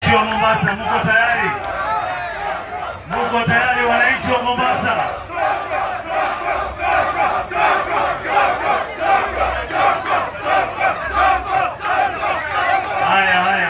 wa Mombasa, mko tayari? Mko tayari wananchi wa Mombasa? Haya, haya.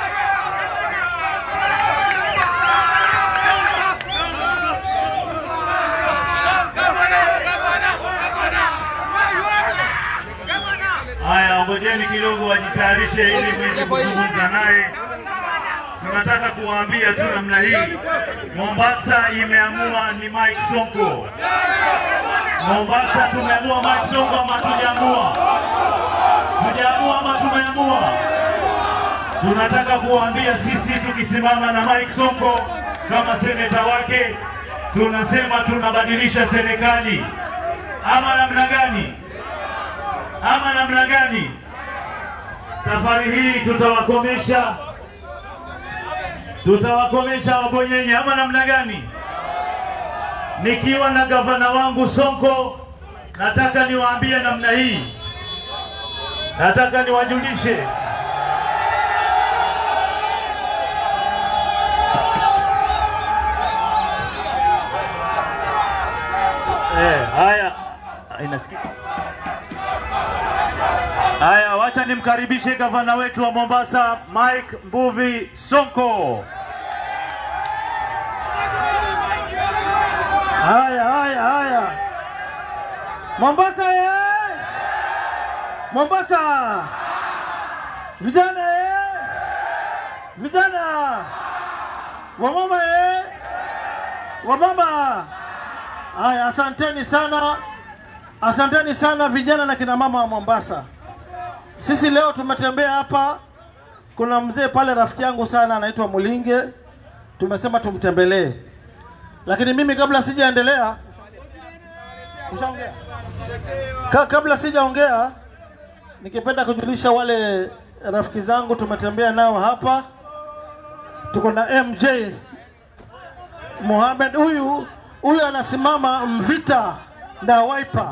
Haya, ngojeni kidogo wajitayarishe ili mweze kuzungumza naye. Tunataka kuwaambia tu namna hii, Mombasa imeamua ni Mike Sonko. Mombasa tumeamua Mike Sonko ama tujaamua? Tujaamua ama tumeamua? Tunataka kuwaambia sisi tukisimama na Mike Sonko kama seneta wake, tunasema tunabadilisha serikali ama namna gani? Ama namna gani? Safari hii tutawakomesha, tutawakomesha wabonyenye ama namna gani? Nikiwa na gavana wangu Sonko, nataka niwaambie namna hii, nataka niwajulishe Eh, haya inasikika. Haya, wacha nimkaribishe gavana wetu wa Mombasa Mike Mbuvi Sonko. Haya, haya, haya. Mombasa ye! Mombasa! Vijana ye! Vijana! Wamama ye! Wamama! Haya, asanteni sana. Asanteni sana vijana na kina mama wa Mombasa. Sisi leo tumetembea hapa, kuna mzee pale rafiki yangu sana anaitwa Mulinge, tumesema tumtembelee, lakini mimi kabla sijaendelea, ushaongea Ka, kabla sijaongea, nikipenda kujulisha wale rafiki zangu tumetembea nao hapa, tuko na MJ Mohamed, huyu huyu anasimama Mvita na Wiper.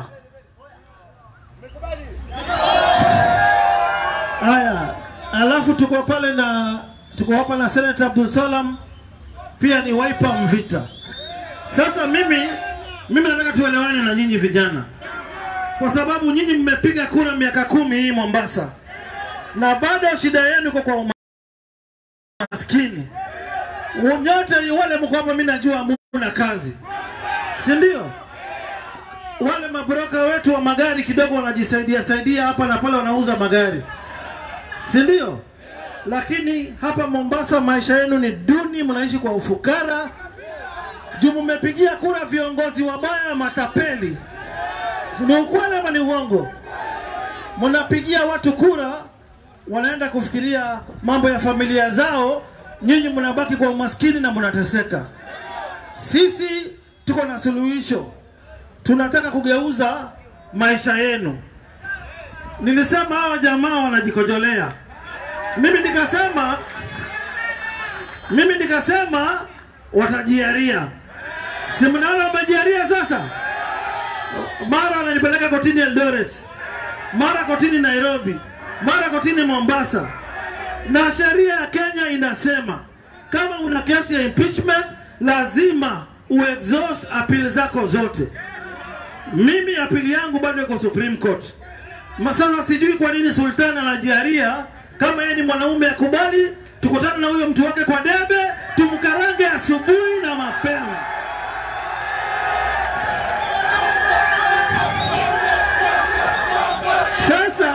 Haya, alafu tuko pale na tuko hapa na Senator Abdul Salam pia ni Wiper Mvita. Sasa mimi mimi nataka tuelewane na nyinyi vijana, kwa sababu nyinyi mmepiga kura miaka kumi hii Mombasa, na bado shida yenu iko kwa umaskini. Nyote wale mko hapa, mimi najua hamna kazi, si ndio? Wale mabroka wetu wa magari kidogo wanajisaidia saidia hapa na pale, wanauza magari si ndio? Lakini hapa Mombasa maisha yenu ni duni, mnaishi kwa ufukara juu mmepigia kura viongozi wabaya, matapeli. Ni ukweli ama ni uongo? Mnapigia watu kura, wanaenda kufikiria mambo ya familia zao, nyinyi mnabaki kwa umaskini na mnateseka. Sisi tuko na suluhisho, tunataka kugeuza maisha yenu. Nilisema hawa jamaa wanajikojolea, mimi nikasema, mimi nikasema watajiaria. Si mnaona wamejiaria sasa? Mara wananipeleka kotini Eldoret, mara kotini Nairobi, mara kotini Mombasa, na sheria ya Kenya inasema kama una kesi ya impeachment lazima uexhaust apili zako zote. Mimi apili yangu bado iko Supreme Court. Ma- Sasa sijui kwa nini Sultan anajiaria kama yeye ni mwanaume akubali, tukutane na huyo mtu wake kwa debe, tumkarange asubuhi na mapema. Sasa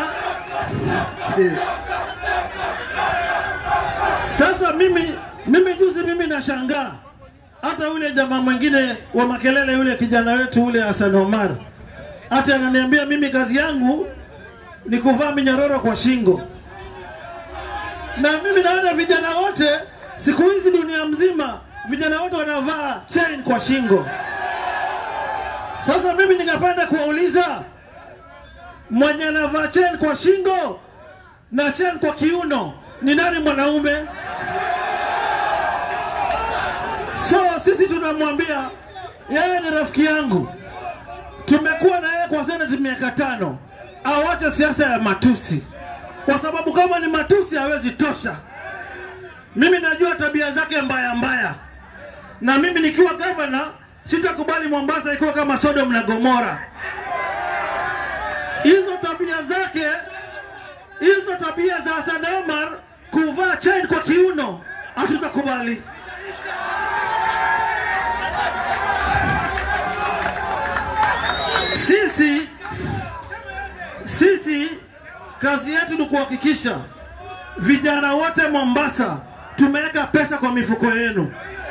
sasa mimi mimi juzi mimi nashangaa hata yule jamaa mwingine wa makelele yule kijana wetu ule Hassan Omar hata ananiambia mimi kazi yangu ni kuvaa minyororo kwa shingo, na mimi naona vijana wote siku hizi dunia mzima vijana wote wanavaa chain kwa shingo. Sasa mimi ningependa kuwauliza mwenye anavaa chain kwa shingo na chain kwa kiuno ni nani mwanaume? So sisi tunamwambia yeye ni rafiki yangu, tumekuwa na yeye kwa senati miaka tano, awache siasa ya matusi, kwa sababu kama ni matusi hawezi tosha. Mimi najua tabia zake mbaya mbaya, na mimi nikiwa gavana sitakubali Mombasa ikiwa kama Sodom na Gomora. Hizo tabia zake, hizo tabia za Hassan Omar kuvaa chain kwa kiuno, hatutakubali. Sisi sisi kazi yetu ni kuhakikisha vijana wote Mombasa tumeweka pesa kwa mifuko yenu.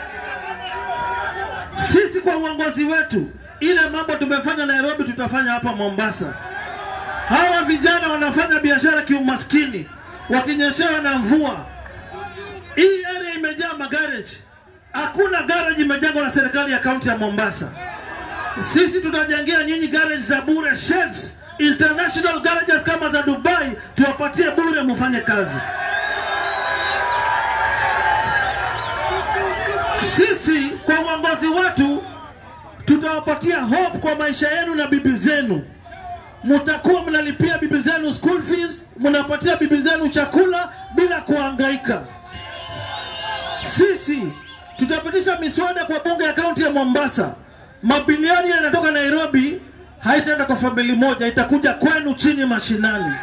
Sisi kwa uongozi wetu, ile mambo tumefanya Nairobi tutafanya hapa Mombasa. Hawa vijana wanafanya biashara kiumaskini, wakinyeshewa na mvua. Hii area imejaa magaraji, hakuna garage imejengwa na serikali ya kaunti ya Mombasa. Sisi tutajengea nyinyi garage za bure, sheds international garages kama za Dubai, tuwapatie bure, mufanye kazi. Sisi kwa uongozi wetu tutawapatia hope kwa maisha yenu na bibi zenu. Mutakuwa mnalipia bibi zenu school fees, mnapatia bibi zenu chakula bila kuhangaika. Sisi tutapitisha miswada kwa bunge ya kaunti ya Mombasa. Mabilioni yanatoka Nairobi, haitaenda kwa famili moja, itakuja kwenu chini mashinani.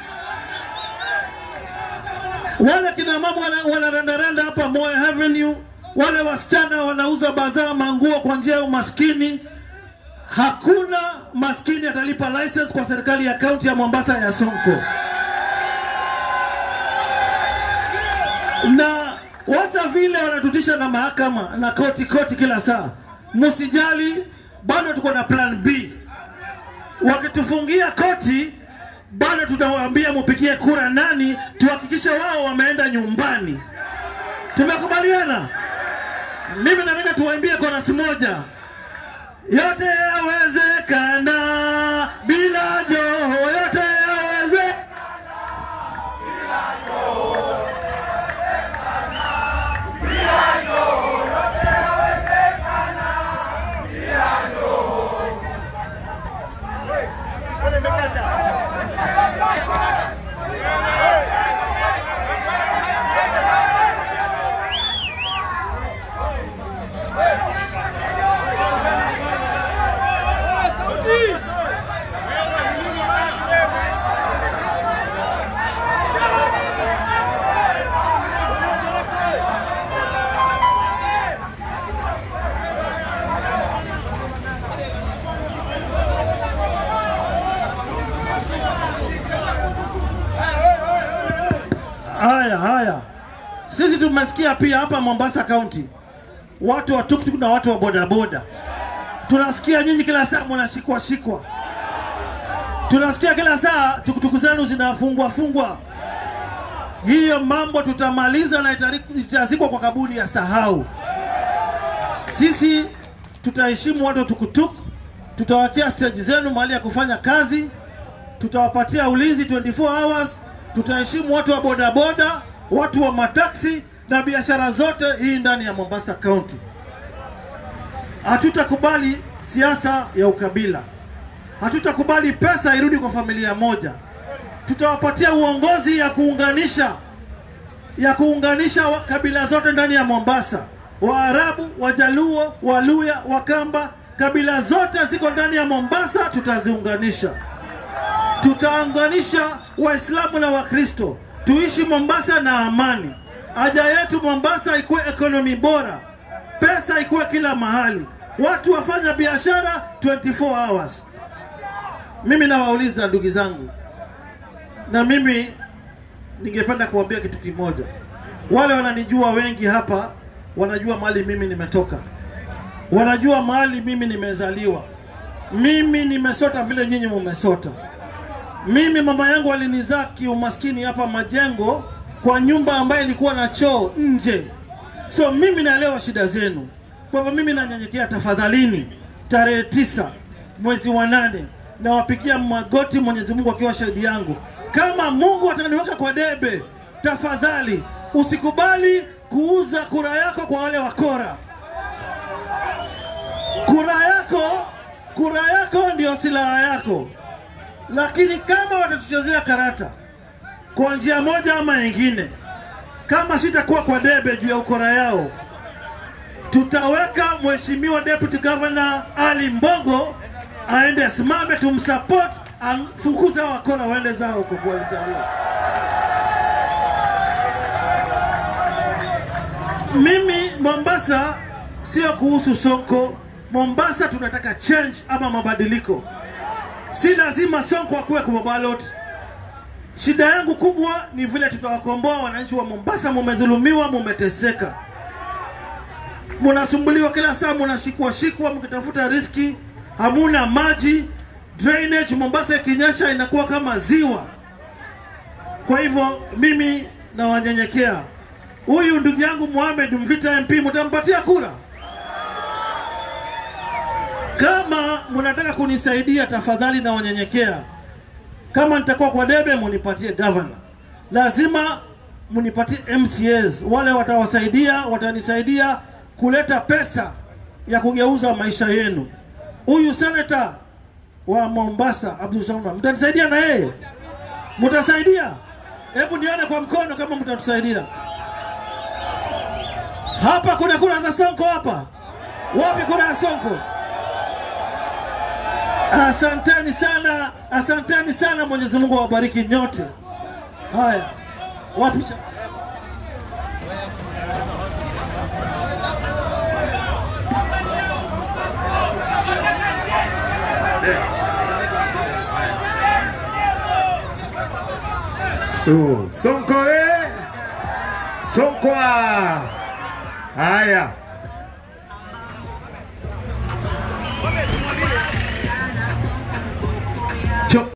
Wale kina mama wana- wanarandaranda hapa Moi Avenue, wale wasichana wanauza bazaa manguo kwa njia ya umaskini. Hakuna maskini atalipa license kwa serikali ya kaunti ya Mombasa ya Sonko. na wacha vile wanatutisha na mahakama na koti koti kila saa, msijali, bado tuko na plan B. Wakitufungia koti, bado tutawaambia mupigie kura nani, tuhakikishe wao wameenda nyumbani. Tumekubaliana? Mimi nataka tuwaimbie korasi moja, yote yawezekana bila Joho, yote yawezekana Haya haya, sisi tumesikia pia hapa Mombasa County watu wa tuktuk na watu wa bodaboda, tunasikia nyinyi kila saa mnashikwa shikwa, tunasikia kila saa tukutuku zenu zinafungwa fungwa. Hiyo mambo tutamaliza na itari- itazikwa kwa kaburi ya sahau. Sisi tutaheshimu watu wa tukutuk, tutawakia stage zenu mahali ya kufanya kazi, tutawapatia ulinzi 24 hours, tutaheshimu watu wa bodaboda, watu wa mataksi na biashara zote hii ndani ya Mombasa County. Hatutakubali siasa ya ukabila, hatutakubali pesa irudi kwa familia moja. Tutawapatia uongozi ya kuunganisha ya kuunganisha wa- kabila zote ndani ya Mombasa, Waarabu, Wajaluo, Waluya, Wakamba, kabila zote ziko ndani ya Mombasa, tutaziunganisha tutaunganisha Waislamu na Wakristo, tuishi Mombasa na amani. Haja yetu Mombasa ikuwe ekonomi bora, pesa ikuwe kila mahali, watu wafanya biashara 24 hours. Mimi nawauliza ndugu zangu, na mimi ningependa kuambia kitu kimoja. Wale wananijua wengi hapa wanajua mahali mimi nimetoka, wanajua mahali mimi nimezaliwa. Mimi nimesota vile nyinyi mumesota. Mimi mama yangu alinizaa kiumaskini hapa Majengo, kwa nyumba ambayo ilikuwa na choo nje. So mimi naelewa shida zenu. Kwa hivyo mimi nanyenyekea, tafadhalini, tarehe tisa mwezi wa nane nawapigia magoti Mwenyezi Mungu akiwa shahidi yangu, kama Mungu ataniweka kwa debe, tafadhali usikubali kuuza kura yako kwa wale wakora. Kura yako, kura yako ndio silaha yako lakini kama watatuchezea karata kwa njia moja ama nyingine, kama sitakuwa kwa debe juu ya ukora yao, tutaweka mheshimiwa deputy governor Ali Mbogo aende asimame, tumsupport, afukuze hao wakora waende zao huko kwa walizaliwa. Mimi Mombasa sio kuhusu Sonko. Mombasa tunataka change ama mabadiliko, si lazima Sonko akuwe kwa ballot. Shida yangu kubwa ni vile tutawakomboa wananchi wa Mombasa. Mumedhulumiwa, mumeteseka, munasumbuliwa kila saa, munashikwa shikwa mkitafuta riski, hamuna maji, drainage Mombasa ikinyesha inakuwa kama ziwa. Kwa hivyo mimi nawanyenyekea, huyu ndugu yangu Mohamed Mvita MP, mtampatia kura? Kama mnataka kunisaidia, tafadhali nawanyenyekea kama nitakuwa kwa debe munipatie governor, lazima munipatie MCAs, wale watawasaidia, watanisaidia kuleta pesa ya kugeuza maisha yenu. Huyu senata wa Mombasa Abdul Samad, mtanisaidia na yeye? Mtasaidia? Hebu nione kwa mkono kama mtatusaidia. Hapa kuna kura za Sonko hapa? Wapi kura ya Sonko? Asanteni sana, asanteni sana. Mwenyezi Mungu awabariki nyote. Haya, wapi cha So, Sonko eh? Sonko ah. Haya.